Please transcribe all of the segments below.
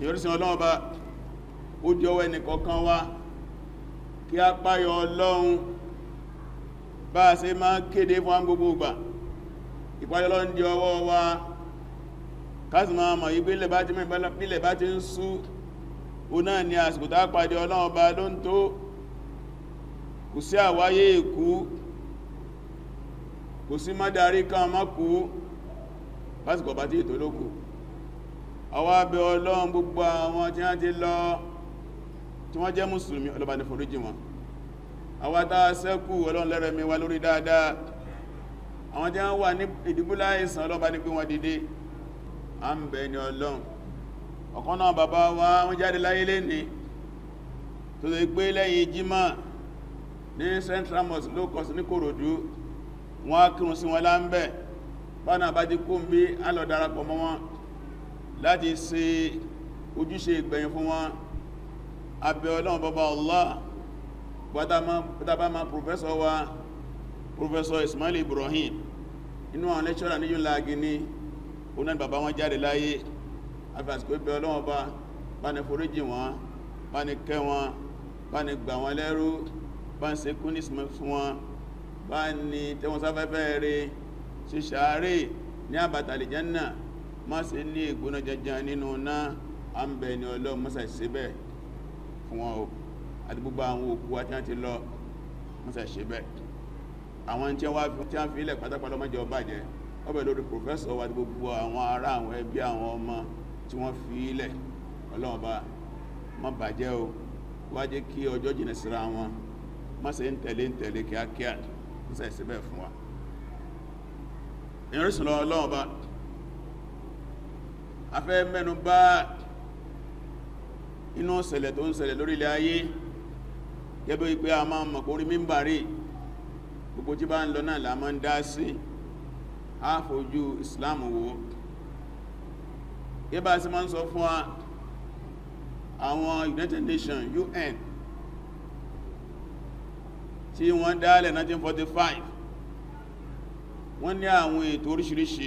ẹ̀yọ́rísìn ọlọ́ọ̀bá ó jẹ́ ọwọ́ ẹnìkọ̀ọ̀kan wá kí a páyọ ọlọ́run bá a ṣe máa kéde fún àwọn gbogbo ìgbà ìpáyọ ọlọ́run di ọwọ́ wa káàsì máa mọ̀ yí bílẹ̀ bá ti mẹ́ bílẹ̀ bá ti ń sú o náà ni àsìkò tá pàdé ọlọ́run ọba ló ń tó kò sí àwáyé ìkú kò sí má darí kan má kú pásìkò bá tí ètò lókù àwa bẹ̀ ọlọ́run gbogbo àwọn tí wọ́n ti lọ tí wọ́n jẹ́ mùsùlùmí ọlọ́bà ní foríjì wọn àwa tá ṣẹ́kù ọlọ́run lẹ́rẹ̀mí wa lórí dáadáa àwọn tí wọ́n wà ní ìdìbúlá ìsàn ọlọ́bà ní pé wọ́n dìde a ń bẹ̀ ní ọlọ́run ọ̀kan náà bàbá wa wọ́n jáde láyé lẹ́ni tó lè gbé lẹ́yìn jímọ̀ ní central mosque locus ní kòròdú wọ́n á kírun sí wọn láńbẹ̀ bánà bá ti kó ń bí á lọ darapọ̀ mọ́ wọn láti ṣe ojúṣe ìgbẹ̀yìn fún wọn abẹ́ ọlọ́run bàbá Allah pátábá ma professor wa professor Ismail Ibrahim inú àwọn lecturer ní yóò láàgì ní onáà bàbá wọn jáde láyé afẹ́sìkò ibẹ̀ ọlọ́run bá bá ní foríjì wọn bá ní kẹ́ wọn bá ní gbà wọn lẹ́rú bá ń ṣe kúnis fún wọn bá ní tẹ́wọn sáfẹ́fẹ́ rẹ̀ ṣe ṣàárè ní àbàtàlì Jánnà má ṣe ní ìgbóná janjan nínú náà a ń bẹ ní ọlọ́run mọ́sà ṣe bẹ́ẹ̀ fún wọn o àti gbogbo àwọn òkú àti àti lọ mọ́sà ṣe bẹ́ẹ̀ àwọn tí wọ́n fi ilẹ̀ pátápátá mọ́jẹ ọba jẹ́ ọbẹ̀ lórí pòfẹ́sọ̀ wa gbogbo àwọn ará àwọn ẹbí àwọn ọmọ tí wọ́n fi ilẹ̀ ọlọ́run bá má bàjẹ́ o wá jẹ́ kí ọjọ́ jìnà síra wọn má ṣe ń tẹ̀lé ń tẹ̀lé kíákíá mọ́sà ṣe bẹ́ẹ̀ fún wa ìrìnsùn lọ ọlọ́run bá afẹ́ mẹ́nu bá inú ṣẹlẹ̀ tó ń ṣẹlẹ̀ lórí ilẹ̀ ayé gẹ́bẹ́ wípé a máa mọ̀ kórí mímbàrí gbogbo tí bá ń lọ náà la máa ń dá sí àfojú Islam wo gẹ́bà sí máa ń sọ fún àwọn United Nations UN tí wọ́n dálẹ̀ 1945 wọ́n ní àwọn ètò oríṣiríṣi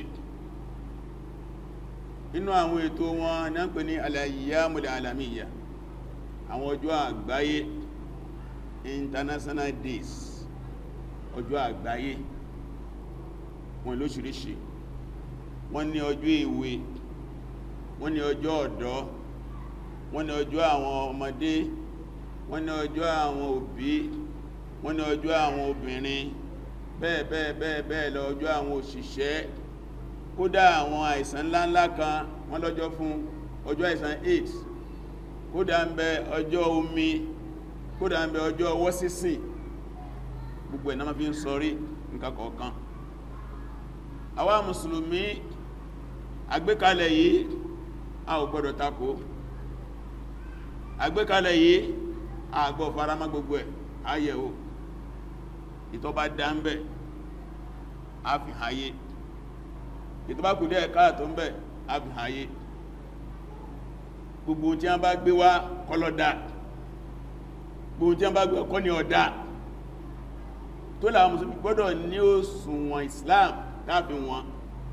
inú àwọn ètò wọn ní a ń pè ní al-ayyamul alamiyya àwọn ọjọ́ àgbáyé international days ọjọ́ àgbáyé wọn lóṣìíríṣìí wọ́n ní ọjọ́ èwe wọ́n ní ọjọ́ ọ̀dọ́ wọ́n ní ọjọ́ àwọn ọmọdé wọ́n ní ọjọ́ àwọn òbí wọ́n ní ọjọ́ àwọn obìnrin bẹ́ẹ̀ bẹ́ẹ̀ bẹ́ẹ̀ bẹ́ẹ̀ lọ ọjọ́ àwọn òṣìṣẹ́ kódà àwọn àìsàn ńláńlá kan wọ́n lọ́jọ́ fún ọjọ́ àìsàn AIDS kódà ń bẹ ọjọ́ omi kódà ń bẹ ọjọ́ ọwọ́ sísìn gbogbo ẹ̀ náà ma fi ń sọrí nǹkan kọ̀ọ̀kan àwa mùsùlùmí àgbékalẹ̀ yìí a ò gbọ́dọ̀ tako àgbékalẹ̀ yìí a gbọ́ faramá gbogbo ẹ̀ ayẹ̀wò ìtọ́bá dá ń bẹ̀ a fi hayé ìtọ́bá kù díẹ̀ káàtó ń bẹ̀ a fi hayé gbogbo tí a bá gbé wá kọlọ́dá gbogbo tí a bá gbé ọkọ́ ní ọ̀dá tó láwọn mùsùlùmí gbọ́dọ̀ ní òṣùwọ̀n Islam káàfin wọn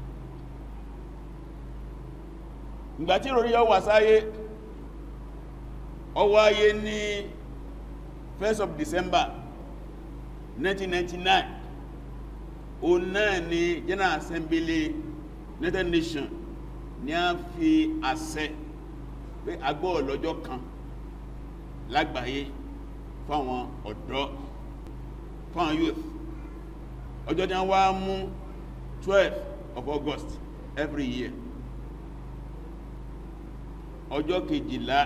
ìgbàtí ìròrí yọ wà sáyé ó wáyé ní 1st of December 1999 o náà ni General Assembly United Nations ní a fi àṣẹ pé agbọ́ ọlọ́jọ́ kan lágbàáyé fáwọn ọ̀dọ́ fáwọn youth ọjọ́ tí wọ́n wá mú 12 of August every year ọjọ́ kejìlá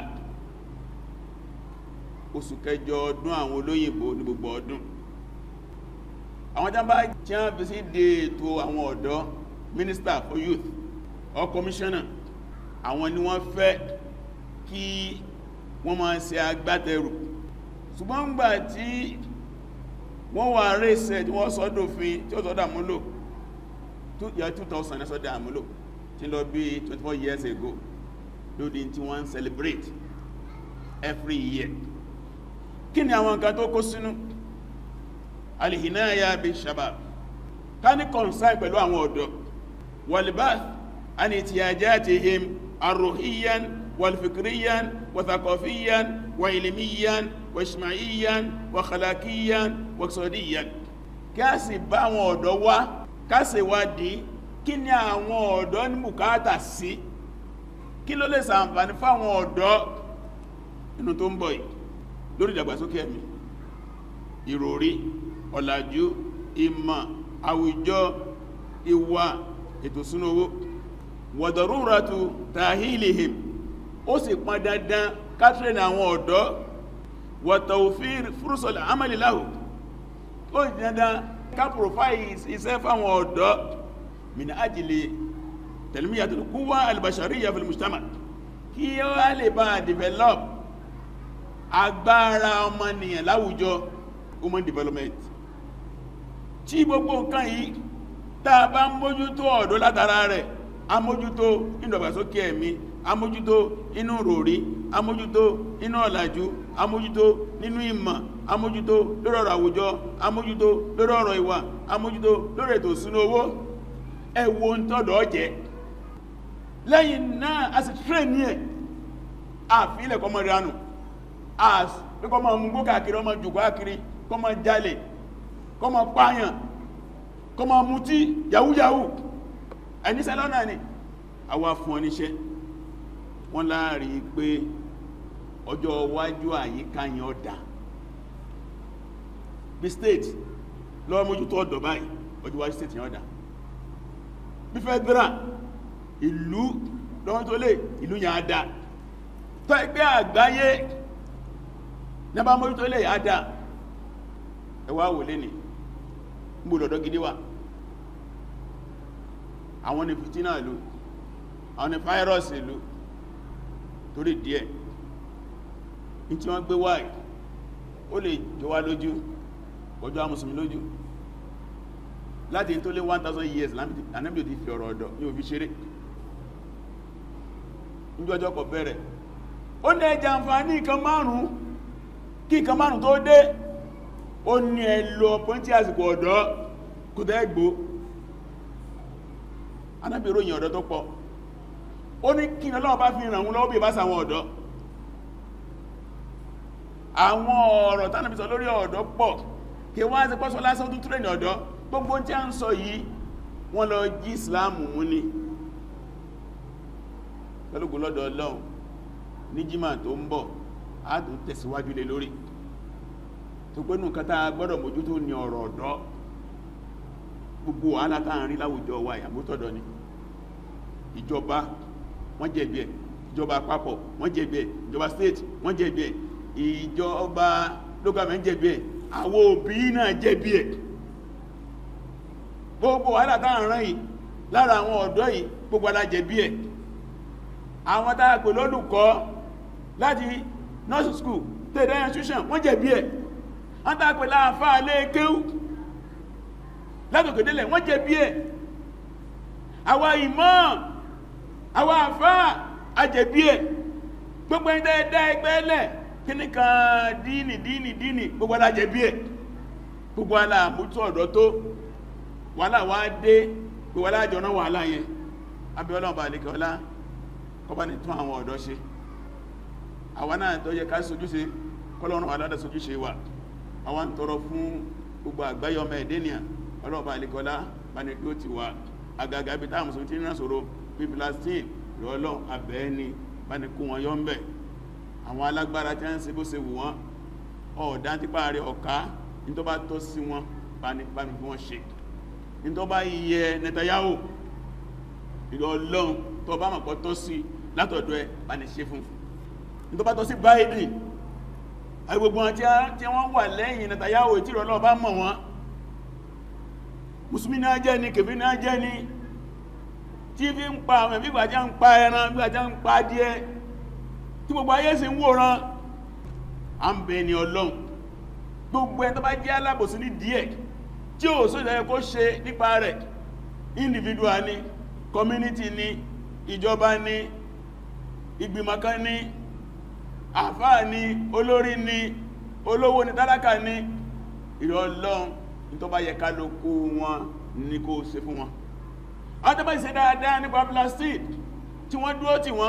oṣù kẹjọ ọdún àwọn olóyìnbó ní gbogbo ọdún àwọn tí wọ́n bá tí wọ́n fi sí dé ètò àwọn ọ̀dọ́ minister for youth or commissioner àwọn ni wọ́n fẹ́ kí wọ́n máa ṣe agbátẹrù ṣùgbọ́n gbà tí wọ́n wà rẹ̀ẹ́sẹ̀ tí wọ́n sọ́dọ̀fin tí ó sọ́dọ̀ àmúlò yà 2000 ní sọ́dọ̀ àmúlò tí lọ bí 24 years ago lódi tí wọ́n ń celebrate every year kí ni àwọn nǹkan tó kó sínú alìhìnáyà bí shabab ká ní concern pẹ̀lú àwọn ọ̀dọ́ walbath an ihtiyajatihim arruhiyyan والفكريا وثقافيا وعلميا واجتماعيا وخلاقيا واقتصاديا kásì bá àwọn ọ̀dọ́ wá kásì wádìí kí ni àwọn ọ̀dọ́ ní bùkátà sí kí ló lè ṣàǹfààní fáwọn ọ̀dọ́ inú tó ń bọ̀ yìí lórí ìdàgbàsókè ẹ̀mí ìròrí ọ̀làjú ìmọ̀ àwùjọ ìwà ètò súnú owó wọ̀dọ̀rúratù tàhílìhìm ó sì pọn dandan kátírẹ̀nì àwọn ọ̀dọ́ wọ̀tọ̀òfíìr fúrúsọ̀lẹ̀ amẹ́lìláhù ó sì dandan ká profile iṣẹ́ fáwọn ọ̀dọ́ min ajili tẹ̀lmíyàtò kúwà albashariya fil mujtama kí ó wá lè bá develop agbára ọmọnìyàn láwùjọ human development tí gbogbo nǹkan yìí tàà bá mójútó ọ̀dọ́ látara rẹ̀ amójútó ìdọ̀gbàsókè ẹ̀mí amójútó inú ròrí amójútó inú ọ̀làjú amójútó nínú ìmọ̀ amójútó lórí ọ̀rọ̀ àwùjọ amójútó lórí ọ̀rọ̀ ìwà amójútó lórí ètò ìṣúná owó ẹwọ ń tọ́dọ̀ jẹ́ lẹ́yìn náà a sì train ní ẹ̀ àfílẹ̀ kọmọ ìranù kọmọ mú káàkiri ọmọ jùgbọ́ káàkiri kọmọ jalè kọmọ pààyàn kọmọ mutí yahoo yahoo ẹnisẹ́ lọ́nà ni àwa fún oníṣẹ́ wọ́n láàrí pé ọjọ́ iwájú àyíká yẹn ọ̀dá bí state lọ́wọ́ mójútó ọ̀dọ̀ báyìí ọjọ́ iwájú state yẹn ọ̀dá bí federal ìlú lọ́wọ́ tó lè ìlú yẹn àdá tó ẹgbẹ́ àgbáyé nẹ́bà mójútó lè àdá ẹwà wò lé ní gbọ́dọ̀dọ̀ gidi wà àwọn ni fìtínà ìlú àwọn ni fáírọ́sì ìlú torí díẹ̀ ní tí wọ́n gbé wáyìí ó lè jọ wá lójú ọjọ́ amùsùnmí lójú láti tó lé 1000 years Ànábì ò ti fi ọ̀rọ̀ ọ̀dọ̀ ní òbí ṣeré níjọjọ́ kọ̀ bẹ̀rẹ̀ ó ní ẹjà àǹfààní nǹkan márùn-ún kí nǹkan márùn-ún tó dé ó ní ẹlò pọ́ntí àsìkò ọ̀dọ́ kò tẹ́ gbó Ànábì ròyìn ọ̀dọ́ tó pọ̀ ó ní kí ní Ọlọ́run bá fi ràn wọ́n lọ́wọ́ bí bá sàwọn ọ̀dọ́ àwọn ọ̀rọ̀ tánàbí sọ lórí ọ̀dọ́ pọ̀ kí wọ́n á ti pọ́sọ lásán tó túrẹ̀ ní ọ̀dọ́ gbogbo tí a ń sọ yìí wọ́n lọ jí Islam mú ní pẹ̀lúgbò lọ́dọ̀ Ọlọ́run ní jímà tó ń bọ̀ á tún tẹ̀síwájú lé lórí tó pé nù kátà gbọ́dọ̀ mójútó ní ọ̀rọ̀ ọ̀dọ́ gbogbo wàhálà tá à ń rí láwùjọ wa ìyàmótọ́dọ̀ ni ìjọba wọ́n jẹ̀bi ẹ̀ ìjọba àpapọ̀ wọ́n jẹ̀bi ẹ̀ ìjọba state wọ́n jẹ̀bi ẹ̀ ìjọba local government jẹ̀bi ẹ̀ àwọn òbí náà jẹ̀bi ẹ̀ gbogbo wàhálà tá à ń rán yìí lára àwọn ọ̀dọ́ yìí gbogbo alájẹ̀bi ẹ̀ àwọn tá a pè lólùkọ́ láti nursery school tẹ̀lé institution wọ́n jẹ̀bi ẹ̀ wọ́n tá a pè láàfáà lé kéwú látòkèdélẹ̀ wọ́n jẹ̀bi ẹ̀ àwa imam àwa àfáà ajẹ̀bi ẹ̀ gbogbo ẹni tẹ́ẹ̀dá ẹgbẹ́ lẹ̀ kí ní kan díìnì díìnì díìnì gbogbo alájẹ̀bi ẹ̀ gbogbo aláàmútó ọ̀dọ́ tó wàhálà wá dé gbogbo alájọ náà wàhálà yẹn abíọ́lọ́ọ̀bà àlekẹ́ ọlá kọba ní tún àwọn ọ̀dọ́ ṣe àwọn náà tó yẹ ká sojúṣe kọlọ́run aládà sojúṣe wà àwọn tọrọ fún gbogbo àgbáyọ ọmọ ẹ̀dẹ́nìyàn ọlọ́ọ̀bà àlekọ́lá bá ní kí ó ti wà agaga ibi táwọn mùsùlùmí tí ń sọ̀rọ̀ bí Palestine lọ́ọ̀lọ́ abẹ́ẹ̀ni bá ní kó wọn yọ ń bẹ̀ àwọn alágbára tí wọ́n ń ṣe bó ṣe wù wọ́n ọ̀dá tipa rẹ̀ ọ̀ká ní tó bá tọ́ sí wọn bá ní bá ní bí wọ́n ṣe ní tó bá yẹ Netanyahu ìlọ́ọ̀lọ́un tó bá mọ̀pọ̀ tọ́ sí látọ̀dọ̀ ẹ bá ní ṣe fún ní tó bá tọ́ sí Biden agbègbè wọn tí wọ́n wà lẹ́yìn Netanyahu tí ìrọ̀lọ́ bá mọ̀ wọn musulmi náà jẹ́ ni kèfí náà jẹ́ ni tí fi ń pa àwọn ìgbàjá ń pa ẹran ìgbàjá ń pa díẹ̀ tí gbogbo ayé sì ń wòran a ń bẹ ni Ọlọ́run gbogbo ẹ tó bá jẹ́ alábòsí ní díẹ̀ tí ó sójà ẹ kó ṣe nípa rẹ̀ individual ni community ni ìjọba ni ìgbìmọ̀ kan ni àfáà ni olórí ni olówó ni tálákà ni ìrọ̀ Ọlọ́run ní tó bá yẹ ká ló kó wọn ní kó ṣe fún wọn àwọn tó bá ṣe dáadáa nípa plastic tí wọ́n dúró tí wọ́n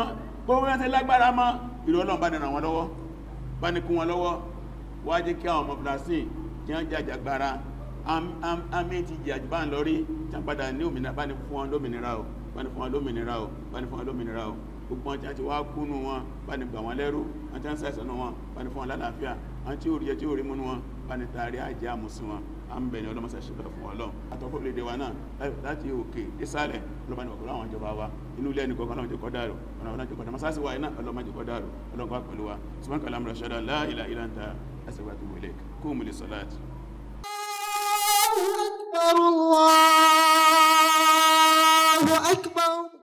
gbogbo ẹ̀ lágbára mọ́ ìrọ̀ ọlọ́run bá ní ràn wọ́n lọ́wọ́ bá ní kún wọn lọ́wọ́ wá jẹ́ kí àwọn ọmọ Palestine kí wọ́n jàjàgbara àmì ti jẹ́ àjùbá ń lọ́rí tí wọ́n padà ní òmìnira bá ní fún wọn lómìnira o bá ní fún wọn lómìnira o bá ní fún wọn lómìnira o gbogbo wọn tí wọ́n ti wá kúnnú wọn bá ní gbà wọn lẹ́rú wọn tí wọ́n sàìsàn wọn bá ní fún wọn lálàáfíà wọn tí ó rí ẹ tí ó rí múnú wọn bá ní taari àjẹ́ àmùsí wọn a ń bẹ̀ ní ọlọ́mọsà ṣẹlẹ̀ fún ọlọ́run àtọ́kọ́ lédè wa náà láti òkè ìsàlẹ̀ ọlọ́mọdé ọkọ̀ àwọn ìjọba wa inú ilé ẹnìkan kan lọ́jọ́ kọ́dà rò ọ̀nà ọ̀nà ìjọba masasi wa iná ọlọ́mọdé kọ́dà rò ọlọ́run kọ́ pẹ̀lú wa sùmọ́n kàlá mọ̀rọ̀ ṣẹ́dá la ilaha illa anta astaghfiruka wa atubu ilaik qumu lis-salati أكبر الله